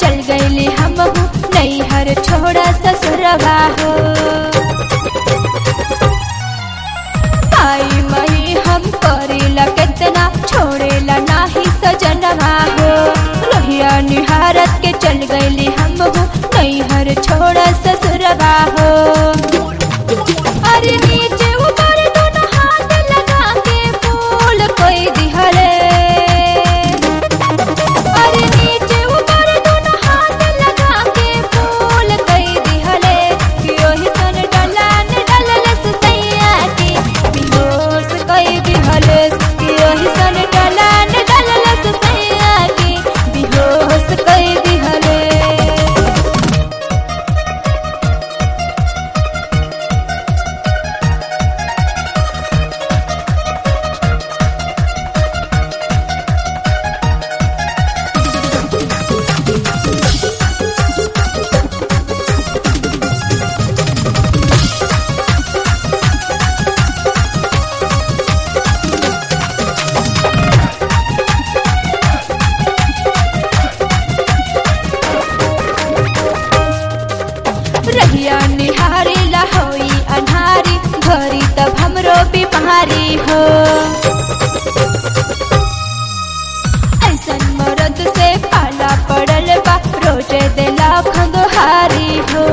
चल गईली हम नैहर छोड़ा ससुरवा हो आई मई हम करेला कितना छोड़ेला नाही सजनवा हो रहिया निहारत के चल गईली हम नैहर छोड़ा ससुरवा हो अरे नीचे ऊपर दोनों हाथ लगा के फूल कोई दिहले अरे नीचे ऊपर दोनों हाथ लगा के फूल कोई दिहले कि ओही सन डलान डललस सैया के बेहोश कोई दिहले कि ओही सन डलान डललस सैया के बेहोश कोई दिहले रहिया निहारी लहोई अन्हारी घरी तब हमरो बीमारी हो ऐसन मरद से पाला पड़ल बा रोजे देला खंगहारी हो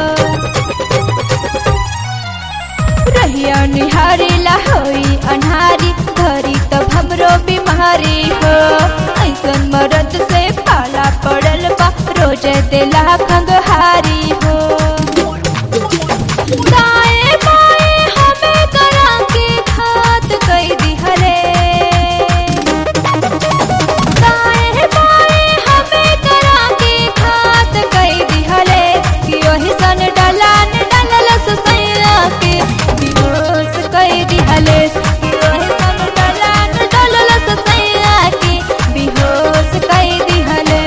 रहिया निहारी लहोई अन्हारी घरी तब हमरो बीमारी हो ऐसन मरद से पाला पड़ल बा रोजे देला खंगहारी हो दाएं बाएं हमें करा के घात कई दिहले दाएं बाएं हमें करा के घात कई दिहले कि ओही सन डलान डललस सैया के बेहोश कई दिहले कि ओही सन डलान डललस सैया के बेहोश कई दिहले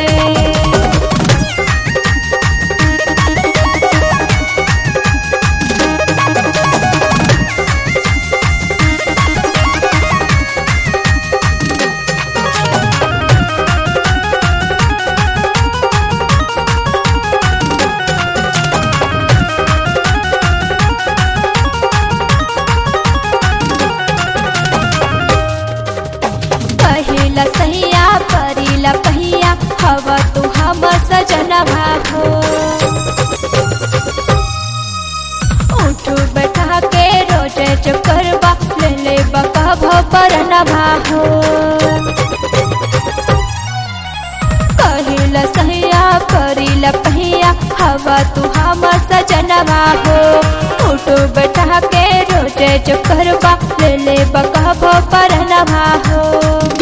पहिला सहिया परिला पहिया हवा तू हम सजनवा हो उठू बैठा के रोजे चकरवा ले ले बका परनवा हो पहिला सहिया परिला पहिया हवा तू हम सजनवा हो उठू बैठा के रोजे चकरवा ले ले बका परनवा हो